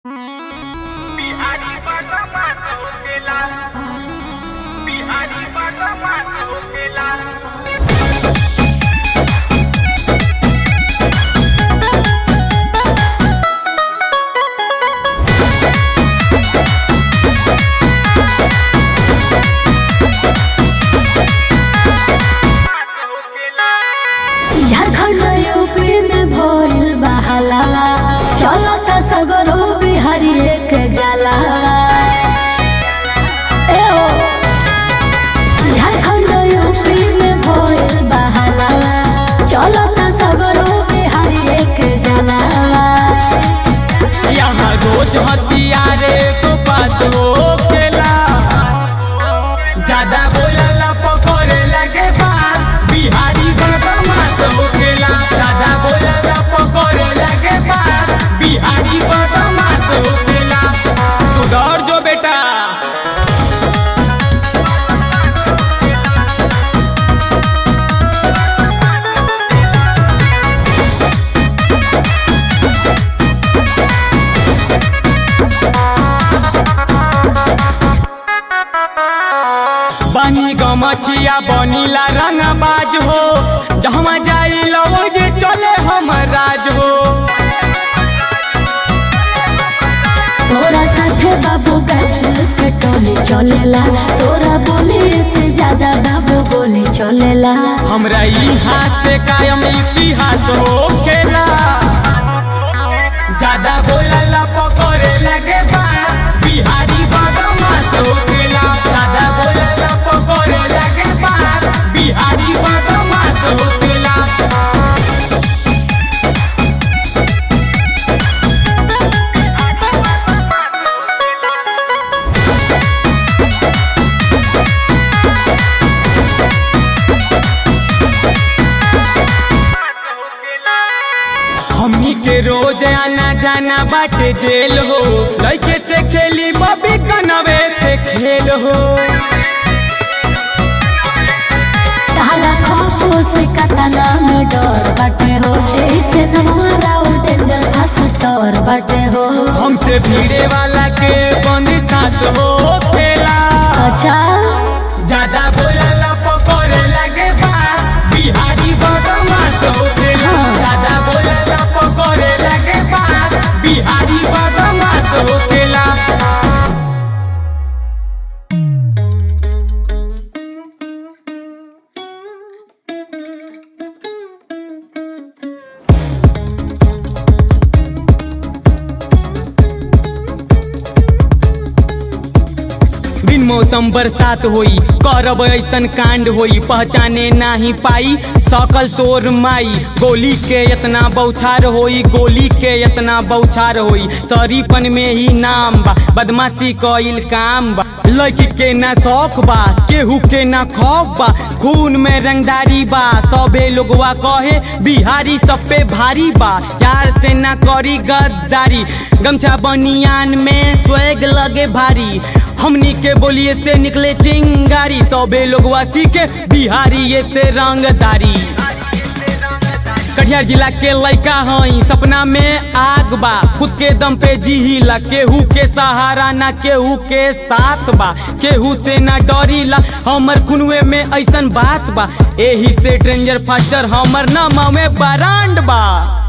बिहारी बाटा बात होकेला बिहारी बाटा बात होकेला बात होकेला झारखंड यूपी में भइल बहाला चलत सगरो बिहारी एक जाला ए ओ झारखंड यूपी में भइल बहाला चलत सगरो बिहारी एक जाला यहाँ रोज हथियारे तो बात होखेला ज्यादा बोलला पकड़े लगे बात बिहारी बदमाश होखेला ज्यादा बोलला पकड़े लगे बात बिहारी बदमाश होखेला सुधर जो बेटा बनी गमछिया बनीला रंगबाज हो जहमा जाई लवो जे चले हम राज हो तोरा साथे बाबू गैल के टोली चलेला तोरा बोली से ज्यादा बाबू बोली चलेला हमरा इतिहास से कायम इतिहास हो खेला ज्यादा बोलला पकड़े लगे बात बिहारी बदमाश हो खेला ज्यादा बोलला पकड़े लगे बात बिहारी बदमाश हो खेला हमनी के रोज आना जाना बाटे जेल हो लड़के से खेली बबी कनवे से खेल हो ताला खौफो से कतना में डर बाटे हो ऐसे हमारा डेंजर फास्टर बाटे हो हमसे भिड़े वाला के बंदी सांस हो खेला अच्छा ज्यादा बोलला पकड़े लगे बात बिहारी बदमाश हो खेला हाँ। ज्यादा बोलला पकड़े लगे बात बिहारी बदमाश हो खेला बिन मौसम बरसात होई करब ऐसन कांड होई पहचाने नाही पाई सकल तोर माई गोली के इतना बौछार होई गोली के इतना बौछार होई शरीफन में ही नाम बा बदमाशी कइल काम बा लड़की के ना शौक बा केहू के ना खौफ बा खून में रंगदारी बा सबे लोगवा कहे बिहारी सब पे भारी बा यार से ना करी गद्दारी गमछा बनियान में स्वेग लगे भारी हमनी के बोलिए से निकले चिंगारी सबे लोगवा सीखे बिहारी ये से रंगदारी कटिहार जिला के लइका हई सपना में आग बा खुद के दम पे जीला केहू के सहारा ना केहू के साथ बा केहू से ना डरीला हमर खुनवे में ऐसन बात बा एही से ट्रेंजर फास्टर हमर नाम में बरांड बा